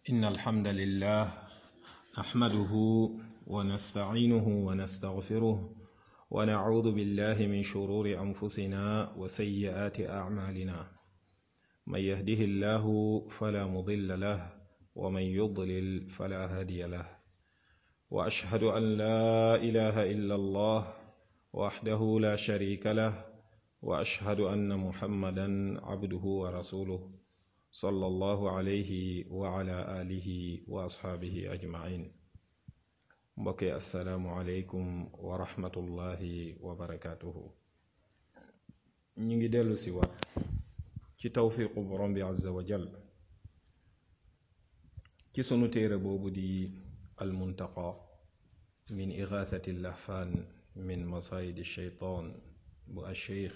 إن الحمد لله نحمده ونستعينه ونستغفره ونعوذ بالله من شرور أنفسنا وسيئات أعمالنا من يهده الله فلا مضل له ومن يضلل فلا هادي له وأشهد أن لا إله إلا الله وحده لا شريك له وأشهد أن محمدا عبده ورسوله صلى الله عليه وعلى آله وأصحابه أجمعين mbokki asalaamualeykum wa rahmatullahi wa barakaatuhu ñu ngi dellu si waat ci tawfiqu borom bi azza wa jal ci sunu téere boobu di almuntaqa min igathati lahfaan min masayidi sheytaan bu alcheikh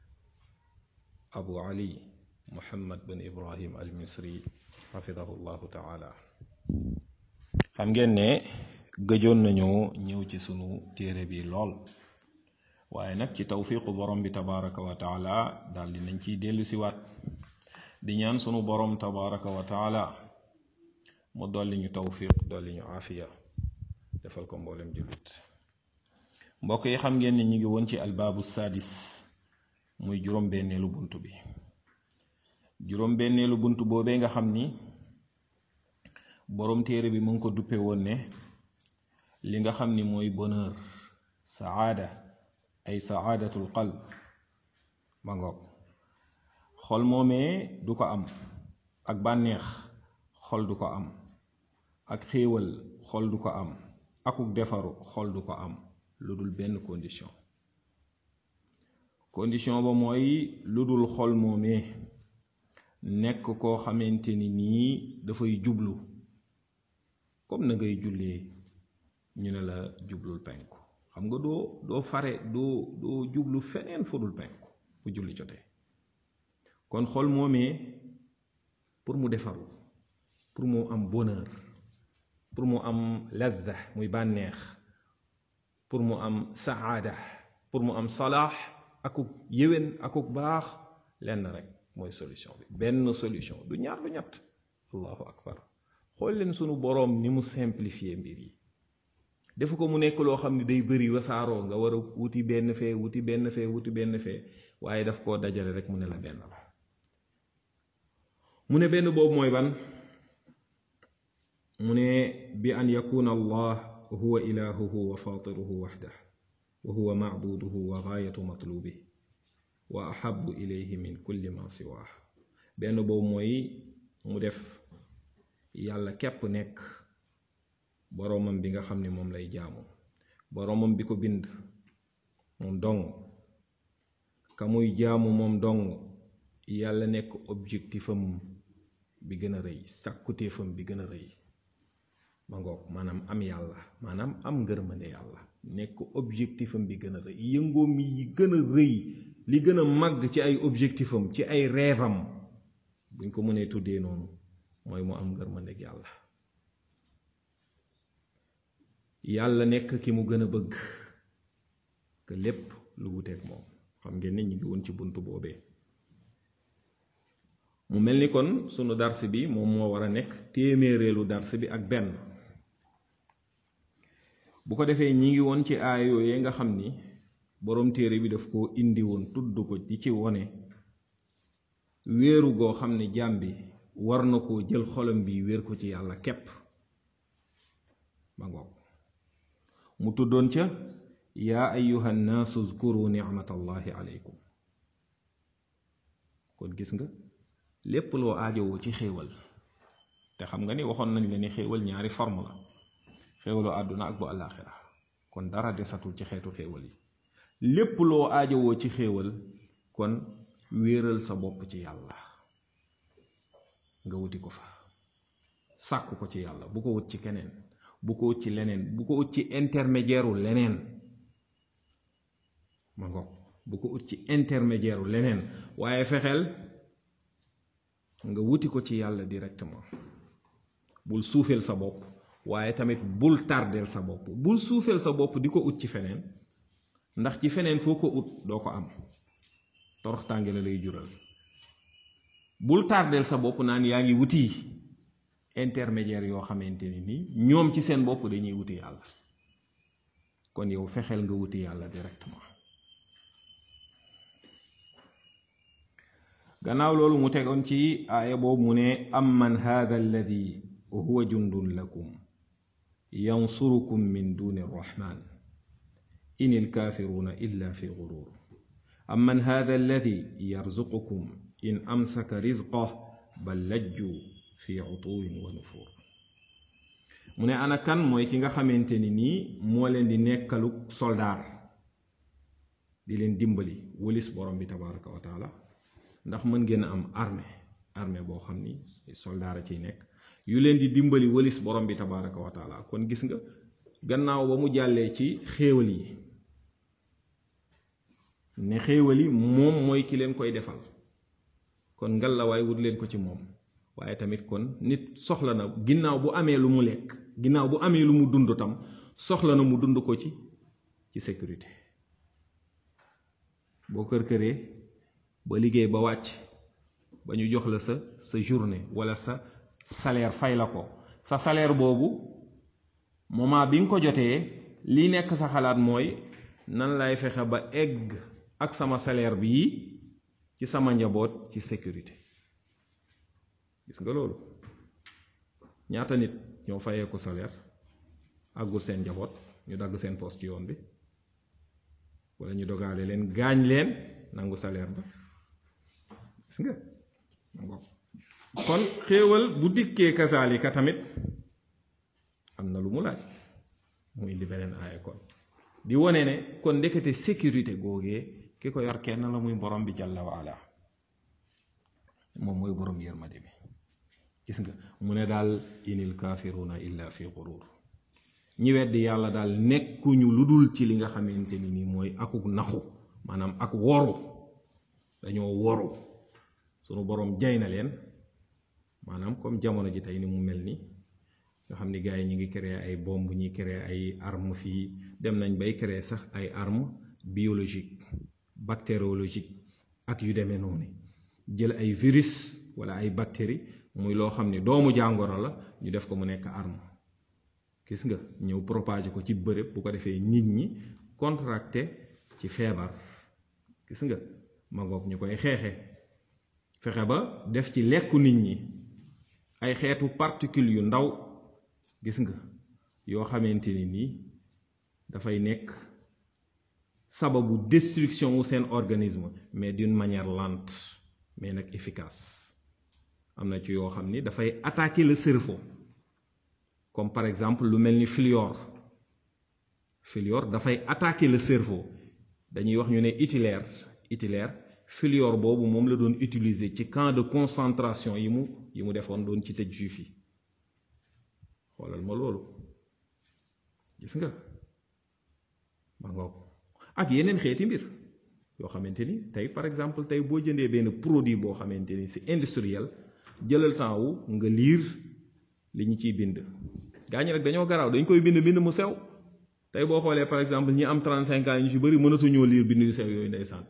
abu ali muhammad bin ibrahim al misri xafidahu llahu taala xam ngeen ne gëjoon nañoo ñëw ci sunu téere bi lool waaye nag ci tawfiqu borom bi tabaraka wa taala daal di nañ ciy dellu si waat di ñaan sunu borom tabaraka wa taala mu dolli ñu tawfiq dolli ñu aafiya defal ko mboolem jullit mbokk yi xam ngeen ne ñu ngi woon ci albaabu sadis muy juróom-benneelu bunt bi juróom-benneelu bunt boobee nga xam ni borom téere bi mu ngi ko duppe woon ne li nga xam ni mooy bonheur saada ay saadatul qalb ma ngoog xol moomee du ko am ak bànneex xol du ko am ak xéewal xol du ko am akuk defaru xol du ko am lu dul benn condition condition ba mooy lu dul xol moomee nekk koo xamante ni nii dafay jublu comme na ngay jullee ñu ne la jublul penku xam nga doo doo fare doo doo jublu feneen fudul penku bu julli jotee kon xol moomee pour mu defaru pour mu am bonheur pour mu am ladda muy bànneex pour mu am saada pour mu am salaax akuk yéwén akuk baax lenn rek mooy solution bi benn solution du ñaar du ñett allahu akbar xool leen sunu boroom ni mu simplifier mbir yi defu ko mu nekk loo xam ne day bëri wasaaroo nga war a wuti benn fee wuti benn fee wuti benn fee waaye daf koo dajale rek mu ne la benn la mu ne benn boobu mooy ban mu ne bi an yakuna allah huwa ilahuhu wa fatiruhu waxdah wa huwa macbuduhu wa gaayatu matlubih wa ahabu ilayhi min kulli ma siwaah benn boobu mooy mu def yàlla képp nekk boroomam bi nga xam ne moom lay jaamu boroomam bi ko bind moom dong ka muy jaamu moom dong yàlla nekk objectifam bi gën a rëy sàkkuteefam bi gën a rëy ma ngoog maanaam am yàlla maanaam am ngërmande yàlla nekk objectifam bi gën a rëy yëngoom yi gën a rëy li gën a màgg ci ay objectifam ci ay reevam buñ ko mënee tuddee noonu mooy mu am ngërmandeg yàlla yàlla nekk ki mu gën a bëgg que lépp lu wuteeg moom xam ngeen ne ñu ngi woon ci bunt boobee mu mel ni kon sunu dars bi moom moo war a nekk téeméereelu dars bi ak benn bu ko defee ñi ngi woon ci aay yooyee nga xam ni boroom téere bi daf koo indi woon tudd ko di ci wone wéeru goo xam ne jaam bi war na koo jël xolam bi wéer ko ci yàlla képp ma ngoog mu tuddoon ca yaa ayuha nnaasu zkuru nicmatallahi aleykum kon gis nga lépp loo aajowoo ci xéewal te xam nga ni waxoon nañ la ni xéewal ñaari forme la xéewalu àdduna ak bu àllaaxira kon dara desatul ci xeetu xéewal yi lépp loo aajowoo ci xéewal kon wéeral sa bopp ci yàlla nga wuti ko fa sàkk ko ci yàlla bu ko wut ci keneen bu ko wut ci leneen bu ko wut ci intermédiaire u leneen ma ngoog bu ko wut ci intermédiaire u leneen waaye fexeel nga wuti ko ci yàlla directement bul suufeel sa bopp waaye tamit bul tardeel sa bopp bul suufeel sa bopp di ko ut ci feneen ndax ci feneen foo ko ut doo ko am toroxtànge la lay jural bul tardeel sa bopp naan yaa ngi wuti intermédiaire yoo xamante ni nii ñoom ci seen bopp dañuy wuti yàlla kon yow fexeel nga wuti yàlla directement gannaaw loolu mu tegoon ci aaya boobu mu ne amman hada alladi huwa jundun lakum yansurukum min duni arrahman in ilkafiruna illa fi gurur amman hada alladi yarzuqukum in amsaka rizqah bal lajju fi utuwin wa nufur mu ne ana kan mooy ki nga xamante ni nii moo leen di nekkaluk soldaar di leen dimbali wëlis borom bi tabaraka wa taala ndax mën ngeen am armée armée boo xam ni soldaar a ciy nekk yu leen di dimbali wëlis borom bi tabaraka wa taala kon gis nga gannaaw ba mu jàllee ci xéewal yi ne xéewal yi moom mooy ki leen koy defal kon ngal la waaye wut leen ko ci moom waaye tamit kon nit soxla na ginnaaw bu amee lu mu lekk ginnaaw bu amee lu mu dund tam soxla na mu dund ko ci ci sécurité boo kër këree ba liggéey ba wàcc ba ñu jox la sa sa journée wala sa salaire fay la ko sa salaire boobu moment bi nga ko jotee li nekk sa xalaat mooy nan lay fexe ba egg ak sama salaire bii ci sama njaboot ci sécurité gis nga loolu ñaata nit ñoo fayee ko salaire àggul seen njaboot ñu dagg seen poste ci yoon bi wala ñu dogaale leen gaañ leen nangu salaire ba gis nga kon xéewal bu dikkee kasaalika tamit am na lu mu laaj mu indi beneen aaya kon di wone ne kon ndekete sécurité googee ki ko yor kenn la muy borom bi jàlla waala moom mooy borom yërmande bi gis nga mu ne daal inil kafiruna illa fi gurur ñi weddi yàlla daal nekkuñu lu dul ci li nga xamante ni nii mooy akuk naxu maanaam ak woru dañoo woru sunu borom jay na leen maanaam comme jamono ji tey ni mu mel ni nga xam ni gars yi ñi ngi créer ay bombe ñi créer ay arme fii dem nañ bay créer sax ay arme biologique bactériologique ak yu demee noonu jël ay virus wala ay bactéries muy loo xam ni doomu jàngoro la ñu def ko mu nekk arme gis nga ñëw propager ko ci bërëb bu ko defee nit ñi contracté ci feebar gis nga magoog ñu koy xeexe fexe ba def ci lekku nit ñi ay xeetu particules yu ndaw gis nga yoo xamante ni nii dafay nekk sababu destruction wu seen organisme mais d'une manière lente mais nag efficace am na ci yoo xam ni dafay attaquer le cerveau comme par exemple lu mel ni fluor fluor dafay attaquer le cerveau dañuy wax ñu ne Hitler Hitler fluor boobu moom la doon utiliser ci camp de concentration yi mu yi mu defoon doon ci tëj juif yi xoolal ma loolu gis nga ma ngoog ak yeneen xeeti mbir yoo xamante ni tey par exemple tey boo jëndee benn produit boo xamante ni c'est industriel jëlal temps wu nga liir li ñu ciy bind gaa ñi nag dañoo garaaw dañ koy bind bind mu sew tey boo xoolee par exemple ñi am 35 ans ñu ci bëri mënatuñoo liir bind yu sew yooyu ndeysaan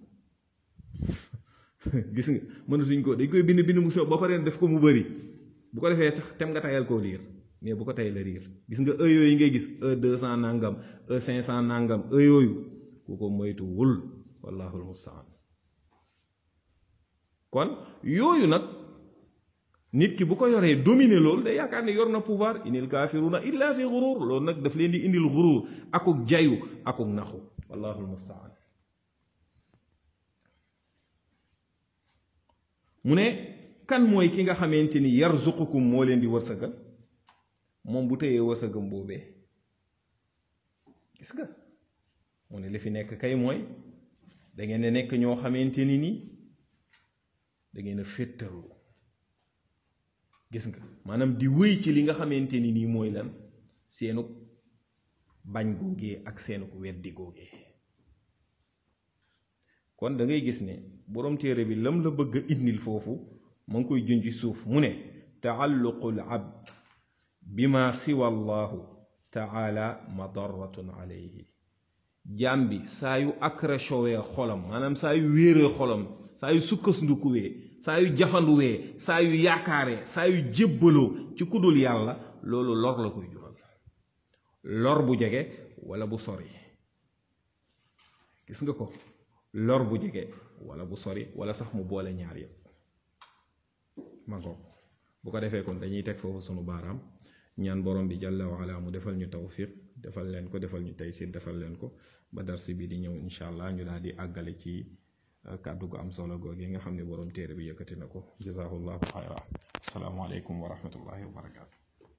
gis nga mënatuñ ko dañ koy bind bind mu sew ba pare def ko mu bëri bu ko defee sax tem nga tayal koo liir mais bu ko tay la riir gis nga e yooyu ngay gis e deux cent nangam e cinq cent nangam e yooyu ku ko moytuwul wallahu almustaan kon yooyu nag nit ki bu ko yoree dominer loolu day yaakaar ne yor na pouvoir inil kafiruna illa fi gurur loolu nag daf leen di indil gurur akuk jayu akuk naxu wallahu almustaan mu ne kan mooy ki nga xamante ni yarzuqukum moo leen di wërsëgal moom bu tëyee wërsëgam boobee gis nga mu ne li fi nekk kay mooy da ngeen ne nekk ñoo xamante ni nii da ngeen a féttaru gis nga maanaam di wéy ci li nga xamante ni nii mooy lan seenu bañ googee ak seenu weddi googee kon da ngay gis ne boroom téere bi lam la bëgg a indil foofu ma ngi koy junj suuf mu ne taalluqul abd bima siwa allahu taala madaratun alayhi jaam bi saa yu accrochowee xolam maanaam saa yu wéeree xolam saa yu sukkasndukuwee saa yu jafanduwee saa yu yaakaaree saa yu jébbaloo ci kudul yàlla loolu lor la koy jural lor bu jege wala bu sori gis nga ko lor bu jege wala bu sori wala sax mu boole ñaar yépp ma ngoog bu ko defee kon dañuy teg foofu sunu baaraam ñaan borom bi jàlla wa ala mu defal ñu tawfiq defal leen ko defal ñu taysir defal leen ko ba darsi bi di ñëw incha allah ñu daal di àggale ci kàddu gu am solo googu nga xam ne borom téere bi yëkkati na ko jazaahullahu xayra assalaamu aleykum wa rahmatullahi wa barakaatu